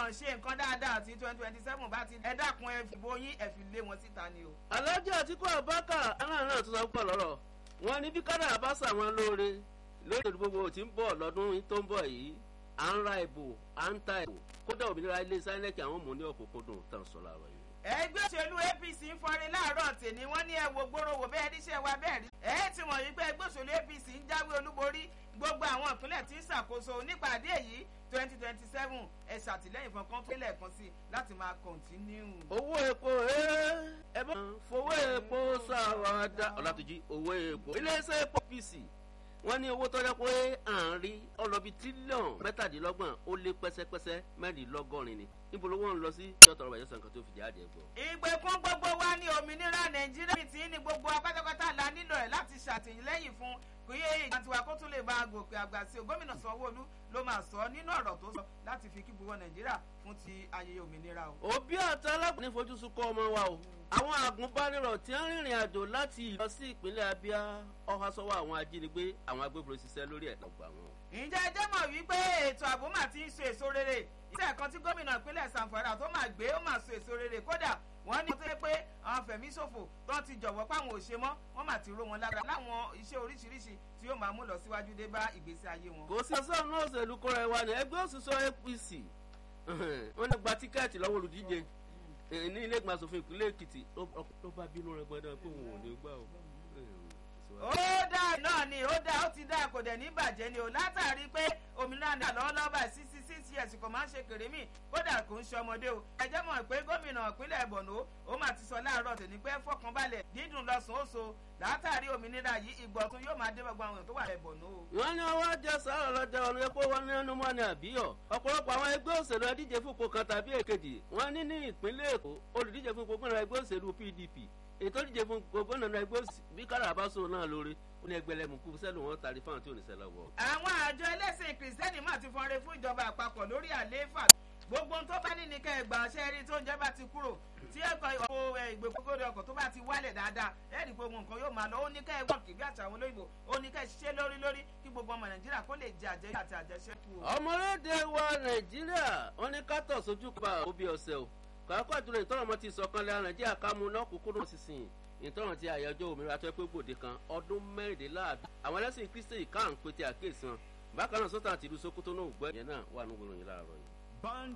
wọn ṣe nǹkan dáadáa àti twenty twenty seven bá ti ẹ dákun ẹ fìbò yín ẹ fi lé wọn síta ni o. alájà àtikú abaka aláàánú náà tún sọ pọ̀ lọ́rọ̀ wọn ní bí kádàrá bá sàwọn lóore lórí gbogbo tí ń bọ̀ lọ́dún tó ń bọ̀ yìí à ń ra ìbò à ń ta ìbò kódà òmìnira ilé sáyẹ́nẹ́kì àwọn mò ń ní ọ̀kọ̀kọ̀dùn tàn sọ láàárọ̀ yìí. ẹgbẹ́ òṣèlú apc ń fọrin láàárọ̀ tèmi wọ́n ní ẹ wo gbòòrò wò bẹ́ẹ̀ ríṣẹ́ wa bẹ́ẹ̀ rí. ẹ ti mọ̀ yí pé ẹgbẹ́ òṣèlú apc ń jáwé olúborí gbogbo àwọn ìpínlẹ̀ tí ń ṣàkóso nípàdé èyí twenty twenty seven ẹ ṣàtìlẹ́yìn fún kan tó lẹ́ẹ̀kan sí láti máa kọ̀ǹtínú. owó epo ẹ bá fowó epo ṣàwádà ọ̀làtúnjì owó epo iléeṣẹ́ epo pc wọ́n ní owó tọ́jà pé à ń rí ọlọ́bi tírílíọ̀nù mẹ́tàdínlọ́gbọ̀n ó lé pẹ́sẹ́pẹ́sẹ́ mẹ́rìnlélọ́gọ́rin ni níbo lówó ń lọ sí yọ̀tọ̀ ọ̀rọ̀ ìyọ̀sán kan tó fi jáde gbọ́. ìgbèkùn gbogbo wa ní òmìnira nàìjíríà tí ní gbogbo apátápátá la nílò ẹ̀ láti ṣàtìlẹ́yìn fún kí ìgbà tiwa kó tún lè bá a gòkè àgbà sí o gómìnà sanwó-olú ló máa sọ nínú ọ̀rọ̀ tó sọ láti fi kí gbogbo nàìjíríà fún ti ayẹyẹ òmìnira o. òbí àti alákùnrin fojúsùn kọ́ ọmọ wa o àwọn àgùnbánirọ̀ tí ń rìnrìn àjò láti lọ sí ìpínlẹ̀ abia ọ̀há sọ́wọ́ àwọn ajínigbé àwọn agbébọn ṣiṣẹ́ lórí ẹ̀ lọ́gbà wọn. ǹjẹ́ ẹ jẹ́ mọ̀ wípé ètò ààbò mà ti ń so èso rere iṣẹ́ kan tí gómìnà ìpínlẹ̀ sanfara tó máa gbé ó máa so èso rere kódà wọ́n ní tó yẹ pé àwọn fẹ̀mí ṣòfò tó ti jọ̀wọ́ páwọn ò ṣe mọ́ wọ́n mà ti ró wọn lára láwọn iṣẹ́ oríṣiríṣi tí yóò máa mú lọ síwájú dé bá ìgbésí ayé wọn. kò sí ọsán náà òṣèlú kóra ẹ wa ní ẹgbẹ́ òṣìṣọ́ apc wọ́n ní gba tíkẹ́ẹ̀tì lọ́wọ́ olùdíje ní ilé ìgbìmọ̀ asòfin ìpínlẹ̀ èkìtì ló bá bínú rẹ gbọdọ̀ pé òun ò ní gbà o. ó dáa náà ni ó dáa ó ti dáa kò dẹ̀ ní bàjẹ́ ni o látàrí pé òmìnira náà lọ́wọ́lọ́wọ́ báyìí sísí sísí ẹ̀sìn kò máa ń ṣe kèrémì kódà kò ń ṣe ọmọdé o ẹjẹ́ mọ̀ pé gómìnà ìpínlẹ̀ bọ̀nọ́ ó máa ti sọ láàárọ̀ tòní pé fọkànbalẹ̀ dídùn lọ́sùn ó so látàrí òmìnira yìí ìgbọ̀tún yóò máa dé gbogbo àwọn èèyàn tó wà lẹ̀ bọ̀nọ́ o. wọ́n ní ọwọ́ jẹ́ sáré lọ́jọ́ ọ̀nà epo wọn ní ẹnu mọ́ni àbíyọ̀ ọ̀pọ̀lọpọ̀ àwọn ẹgbẹ́ òṣèlú ẹdíje fúnpọ̀ kan tàbí èkejì wọ́n ní ní ìpínlẹ̀ èkó olùdíje fúnpọ̀ gómìnà ẹgbẹ́ òṣèlú pdp ètò ìdíje fún gómìnà ẹgbẹ́ bí káràbáṣọ náà lórí ó ní ẹgbẹ̀lẹ́mùkú sẹ́lù wọn tàrí fáwọn tí ò ní sẹ́lẹ̀ wọ̀. àwọn àjọ ẹlẹ́sìn kìrìsìtẹ́nì máa ti fọnre fún ìjọba àpapọ̀ lórí àlééfà gbogbo tó bá ní ní kẹ́ ẹ gbà ṣe rí tó ń jẹ́ bá ti kúrò tí ẹ̀kọ́ ọkọ̀ ìgbèkógódé ọkọ̀ tó bá ti wálẹ̀ dáadáa ẹ̀rí gbogbo nǹkan yóò máa lọ ó ní kẹ́ ẹ wọ́ọ̀kì bí àtàwọn olóyìnbó ó ní kẹ́ ẹ ṣiṣẹ́ lórí lórí kí gbogbo ọmọ nàìjíríà kó lè jẹ àjẹyà àti àjẹsẹ́kù. ọmọlédè wa nàìjíríà wọn ní kátó sojú pa òbí ọ̀sẹ̀ o kàákọ́ àjùlọ ìtọ́rọ̀mọ́ ti sọ̀kan lẹ́yìn nàìjíríà ká mú lọ́kùnkúndùn sísìn ìtọ́ràn ti àyájọ́ òmìnira tó pé gbòde kan ọdún mẹ́rìndínláàdún àwọn ẹlẹ́sìn kristi káà ń pété àkéèsàn bákan náà sọ́tà àti ìlú sokoto náà gbọ́ ìyẹn náà wà nínú ìròyìn láàárọ̀ yìí.